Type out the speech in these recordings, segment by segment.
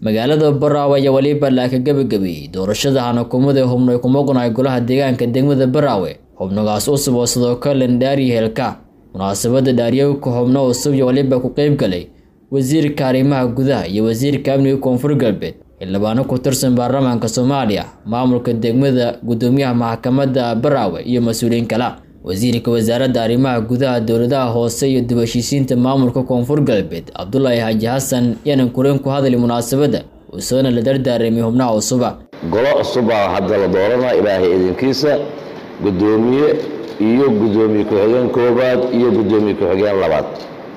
magaalada baraawe ayaa weliba laaka gebagabeeyey doorashada hanakumada xubno ay ku maqnahay golaha deegaanka degmada baraawe xubnogaas cusub oo sidoo kale dhaariya heelka munaasabada dhaariyowka xubno cusub iyo weliba ku qeyb galay wasiirka arrimaha gudaha iyo wasiirka amniga koonfur galbeed xildhibaano ku tirsan baarlamaanka soomaaliya maamulka degmada gudoomiyaha maxkamadda baraawe iyo mas-uuliyiin kala wasiirka wasaaradda arrimaha gudaha dowladaha hoose iyo dib heshiisiinta maamulka koonfur galbeed cabdulaahi xaaji xasan yanan kureen ku hadlay munaasabadda uusoona la dardaaramay xubnaha cusuba golo cusubaa hadda la dooranaa ilaahay idinkiisa gudoomiye iyo gudoomiye ku-xigeen koobaad iyo gudoomiye ku-xigeen labaad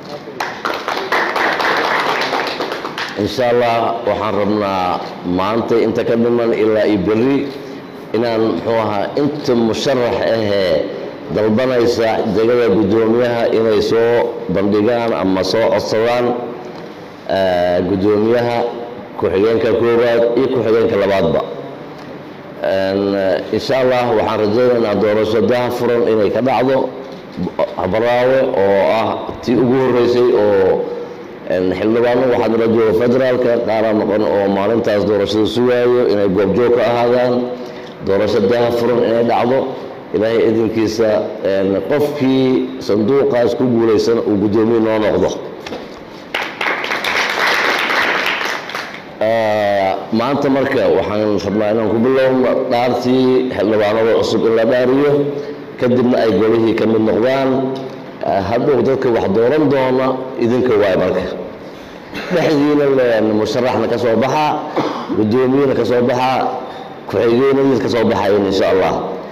insha allah waxaan rabnaa maanta inta ka dhiman ilaa iyo berri inaan muxuu ahaa inta musharax ahee dalbanaysa degada guddoomiyaha inay soo bandhigaan ama soo codsadaan guddoomiyaha ku-xigeenka koowaad iyo ku-xigeenka labaadba insha allah waxaan rajaynaynaa doorasho daha furan inay ka dhacdo baraawe oo ah tii ugu horreysay oo xildhibaano waxaa nala jooga federaalka qaara noqon oo maalintaas doorashada sugaayo inay goobjoog ka ahaadaan doorasho daha furan inay dhacdo ilaahay idinkiisa qofkii sanduuqaas ku guulaysan uu guddoomiye noo noqdo maanta marka waxaan rabnaa inaan ku bilowno dhaartii xildhibaanada cusub in la dhaariyo kadibna ay golihii ka mid noqdaan hadhow dadka wax dooran doona idinka waay marka dhexdiina musharaxna ka soo baxaa guddoomiyena ka soo baxaa ku-xigeenadiis ka soo baxayan insha allah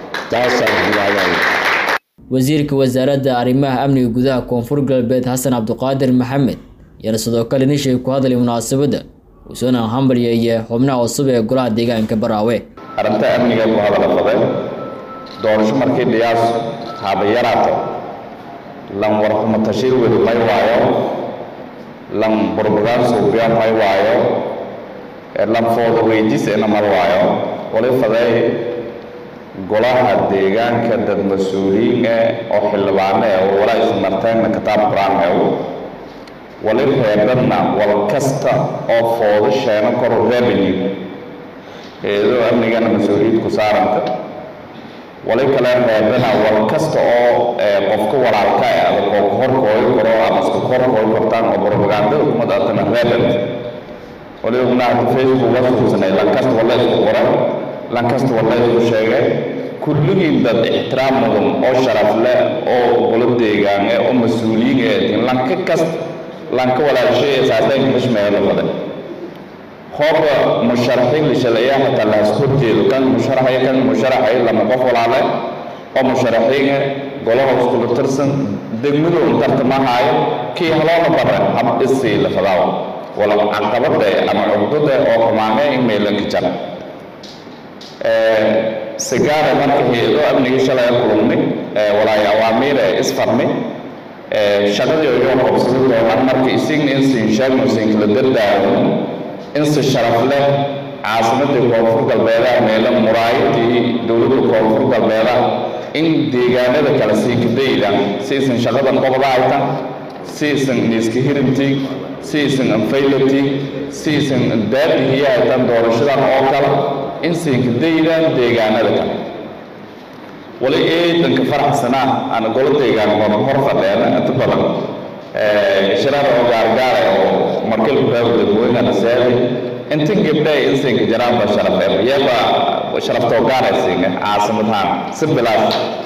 wasiirka wasaaradda arrimaha amniga gudaha koonfur galbeed xasan cabdiqaadir maxamed yana sidoo kale nishay ku hadlay munaasabadda uusoona hambalyeeye xubnaha cusub ee golaha deegaanka baraawe arrinta amniga ku hadala fadeen doorasho markii dhiyaas haba yaraato lan warxumo tashiir wedu may waayo lan burbugaan suubiya may waayo lan fooda weydiis ina mal waayo wali fadey golaha deegaanka dad mas-uuliyiin eh oo xildhibaano eh oo walaa ismarteenna kitaab qur-aan ew wali reebadna wal kasta oo foodo sheeno koru revenue hay-adoo amnigana mas-uuliyad ku saaranta wali kale reebana wal kasta oo qofka walaalka eh adag oo ku horkooyo karo ama isku horkooyo kartaan oo propagandada kumad atana reebant wali ognaata facebook la suubsanay lankasta wala isku qoran lankasta wala isku sheegay kulligiin dad ixtiraam mudan oo sharaf leh oo golo deegaan eh oo mas-uuliyiin ee lanka kasta lanka walaashay saadaynka mashmeelo badan hooba musharaxiin la shalayaa hataa la isku horjeedo kan musharaxaya kan musharaxaya lama qof walaale oo musharaxiin eh golaha iskula tirsan degmadu tartamahaayo kii haloona bara hab isii la fadaawo wala caqabada ama cugdada oo xumaane in meelanka jara sigaara marka hay-ado amnigii shalay kulumnay walaayo awaamiir ee isfarnay shaqadii ayoo qabsada doonaan marka isigna insin sheegno sinkala dardaaro insi sharaf leh caasimadii koonfur galbeedaha meelo muraayadii dowladda koonfur galbeedaha in deegaanada kale siinkadayda si isan shaqadan qoqdaayta si isan niiska hirinti si isan anfaylati si isan daadihiyahaytan doorashadan oo kale in siinkadaydaan deegaanada kale wali eedanka faraxsanaa ana golo deegaan hor hor fadheena inta badan shirar oo gaargaara oo markilku reebo dadweynana seeday intan gabdhay in siinka jaraanba sharafeer iyaba sharaftoo gaaraysiinga caasimadahaan si bilaas